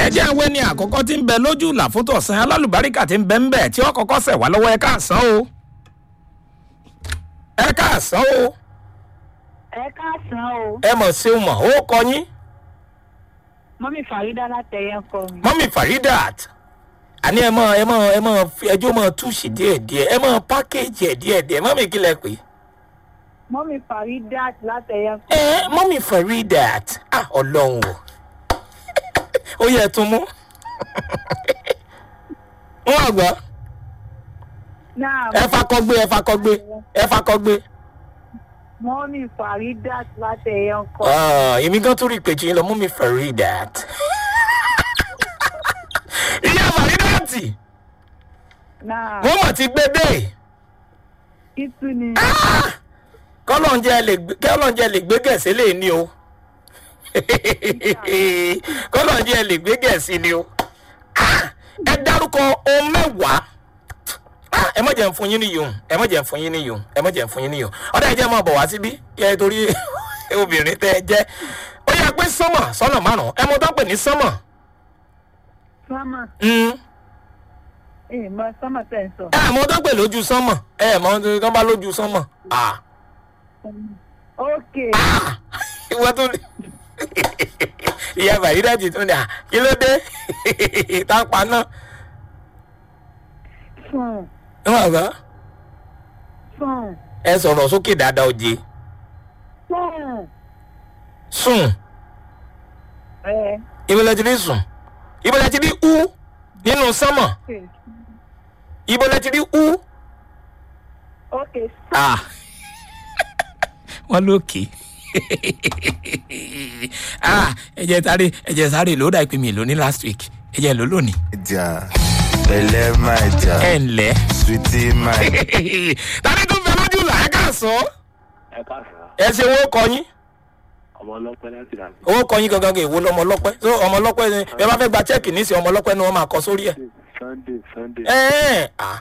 ẹ jẹ́ àwọn ẹni àkọ́kọ́ tí ń bẹ lójú ìlà fún tọ̀sán alálùbáríkà tí ń bẹ ń bẹ̀ tí ó kọ́kọ́ sẹ̀ wá lọ́wọ́ ẹ káàsán o ẹ káàsán o ẹ káàsán o ẹ mọ̀ sí o mọ̀ ó kọ yín mọ́mí fàrídà látẹ̀yẹ kọ mi. mọ́mí faridat àní ẹ mọ ẹ mọ ẹ mọ fi ẹjọ́ mọ túùsì díẹ̀díẹ̀ ẹ mọ pákéjì ẹ̀ díẹ̀díẹ̀ mọ́mí kílẹ̀ pé mọ́mí fàrídà látẹ̀yẹ kọ. ẹ mọ́mí faridat ah ọlọ́run o ó yẹ tún mú wọn àgbà náà ẹ fakọgbé ẹ fakọgbé ẹ fakọgbé. mọ́mí fàrídà látẹ̀yẹ kọ. Ah, èmi gan tún rí ìpèjì yín lọ mú mi faridat ìyá faridati náà wọ́n mọ̀ ti gbé dé. ìtú ni kọ́lọ́njẹ́ lè gbé kọ́lọ́njẹ́ lè gbé gẹ̀ẹ́sì lè ní o kọ́lọ́njẹ́ lè gbé gẹ̀ẹ́sì ni o Ah, ẹ dárúkọ ohun mẹ́wàá Ah, ẹ mọ̀ jẹ́ ń fún yín níyùn ẹ mọ̀ jẹ́ ń fún yín níyùn ẹ mọ̀ jẹ́ ń fún yín níyùn ọ̀dà ẹ jẹ́ máa bọ̀ wá síbí kí ẹ torí obìnrin tẹ́ ẹ jẹ́ ó yẹ pé sánmọ̀ sọ́nà márùn-ún ẹ mọ̀ tó ń pè ní sánmọ̀ sọ́mà Mm. ẹ̀ mọ sọ́mà tẹ̀ ń sọ. ẹ mọ̀ tó ń pè lójú sánmọ̀ ẹ mọ̀ tó ń bá lójú sánmọ̀ Ah. ok ìwọ tó ní ìyá bàyídájì tó ní à kí ló dé tápá náà sùn wọn bá sùn ẹ sọ̀rọ̀ sókè dáadáa òjé sùn sùn ẹ ìbọ̀lẹ̀ ti rí sùn ìbọ̀lẹ̀ ti rí ú nínú sánmọ̀ ìbọ̀lẹ̀ ti rí ú. ok Ah. wọ́n lókè ah ẹ̀jẹ̀ sáré ẹ̀jẹ̀ sáré ló dà ìpín mi lóní last week ẹ̀jẹ̀ ló lónìí Maija, pẹ̀lẹ́ Maija, ẹ̀ ǹlẹ́ sweetie Maija. tani tó fẹ́ lójú là ẹ̀ ká sọ ẹ káàsán ẹ ṣe owó kọ yín ọmọ ọlọpẹ láti rà owó kọ yín gangan èwo lọmọ ọlọpẹ so ọmọ ọlọpẹ ni ẹ bá fẹ́ gba chẹ́ẹ̀kì nísìnyí ọmọ ọlọpẹ ni wọ́n máa kọ sórí ẹ̀ sunday sunday ẹ̀ ẹ̀ ah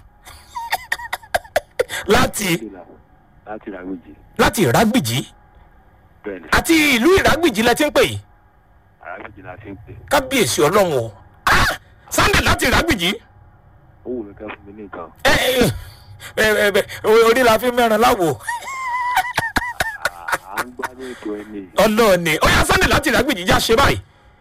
láti láti ràgbèjì láti ìrágbìjì bẹ́ẹ̀ ni àti ìlú ìrágbìjì lẹ ti ń pè yìí ràgbèjì la ti ń pè kábíyèsí ọlọ́run o ah sunday láti ìrágbìjì. ó wù mí ká fún mi ní nǹkan ẹ ẹ ẹ ẹ orí la fi mẹ́ran láwo à ń gbádùn ètò ẹni ọlọ́ọ̀ni ó yá sunday láti ìrágbìjì já ṣe báyìí